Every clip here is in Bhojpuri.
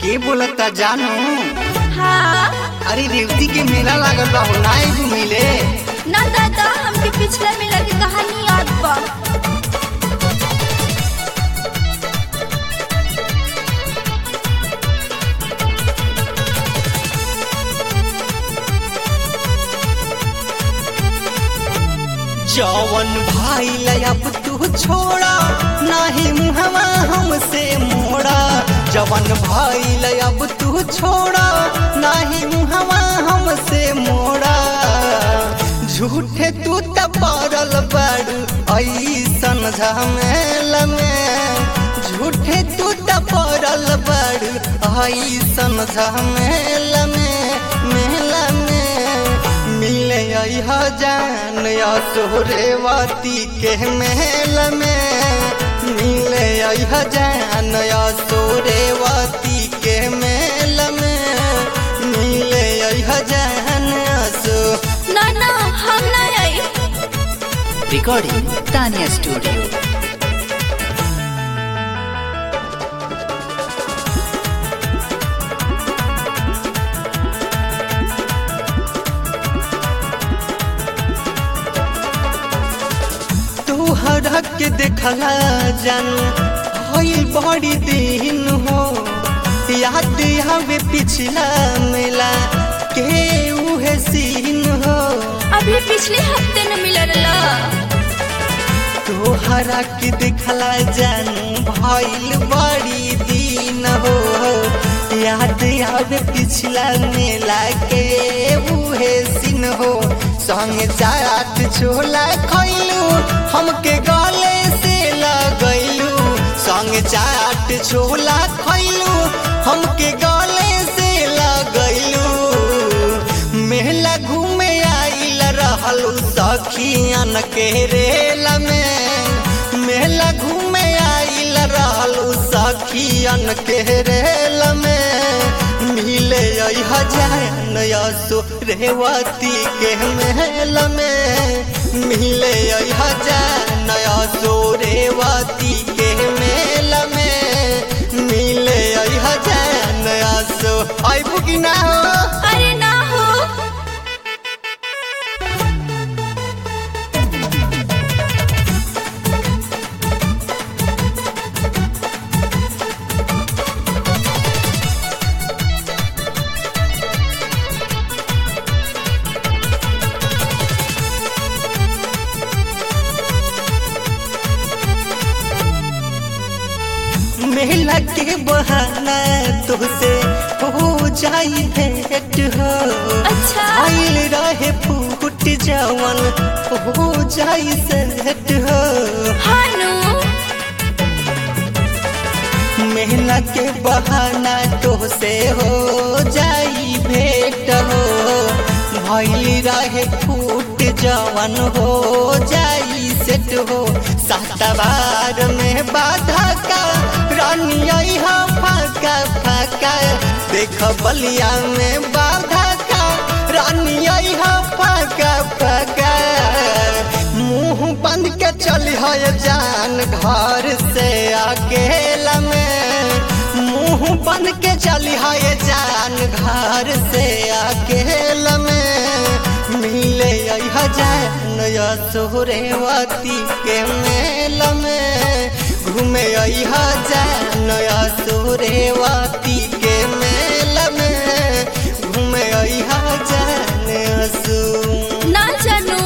के बोलता जानू हाँ अरे रेवती के मेला लागल बा हो नाई घूमिले ना दादा हमके पिछला मेला की कहानी याद बा जवन भाई अब तू छोड़ा नाही मुहवा हमसे मोड़ा जवन भाई अब तू छोड़ा नाही मुहवा हमसे मोड़ा झूठे तू त पड़ल बड़ू ऐसन झमेल में झूठे तू त पड़ल बड़ू ऐसन झमेल में मेला में मिले अह जान या सोरेवती के मेल में मिले अह जान या सोरेवती के मेल में मिले अह जान सो ना ना हम ना आई Recording Tanya Studio. तोहरा के देखला जान होइल बड़ी दिन हो याद आवे पिछला मेला के उहे सीन हो अभी पिछले हफ्ते न मिलल तोहरा के देखला जान भइल बड़ी दिन हो याद आवे पिछला मेला के उहे सीन हो संग चाट छोला खैलू हमके गले से लगैलू संग चाट छोला खैलू हमके गले से लगैलू मेला घूमे आइल रहलू सखियन के रेल में मेला घूमे आइल रहलू सखियन के रेल में मिले हजान यसो रेवती के मेल में मिले हजान यसो रेवती के मेल में मिले हजान यसो आइबू कि ना हो अरे ना हो मेला के बहाना तुझसे हो जाई भेंट हो अच्छा। आइल रहे फूट जवन हो जाई सेट हो हानू मेला के बहाना तुझसे हो जाई भेंट हो भइल रहे फूट जवन हो जाई सेट हो सातवार में बाधा का रानी हा फाका फाका देख बलिया में बाधा का रानी हा फाका फाका मुंह बंद के चली है जान घर से अकेला में मुंह बंद के चली है जान घर से अकेला में मिले जान या सोहरेवती के मेल में घूमे जान या सोहरेवती के मेल में घूमे जान असू ना जानू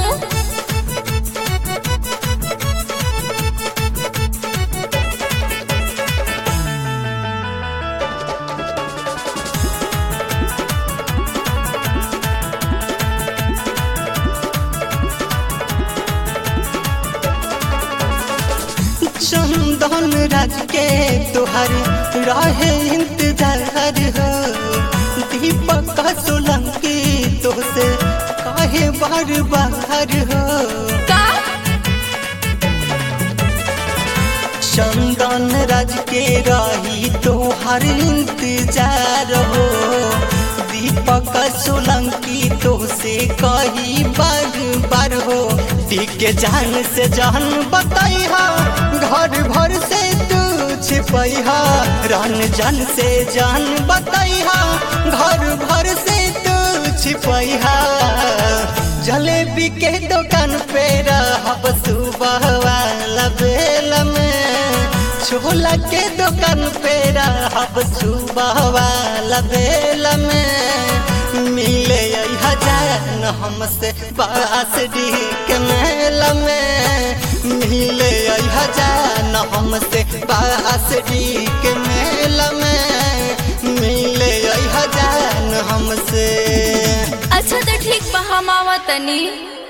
चंदन राज के तुहर रहे इंतजार हो दीपक सोलंकी तुझसे काहे बार बार हो का चंदन राज के रही तुहर इंतजार हो दीपक सोलंकी तुझसे कही बार बार हो दी के जान से जान बताई घर भर से तू छिपैहा रन जन से जान बतैहा घर भर से तू छिपैहा जलेबी के दुकान पे रहब सुबह वाला बेल में छोला के दुकान पे रहब सुबह वाला बेल में मिले हजान हमसे बास डी के मेल में मिले हजान हमसे बास डी के मेल में मिले हजान हमसे अच्छा तो ठीक बा हम आवा तनी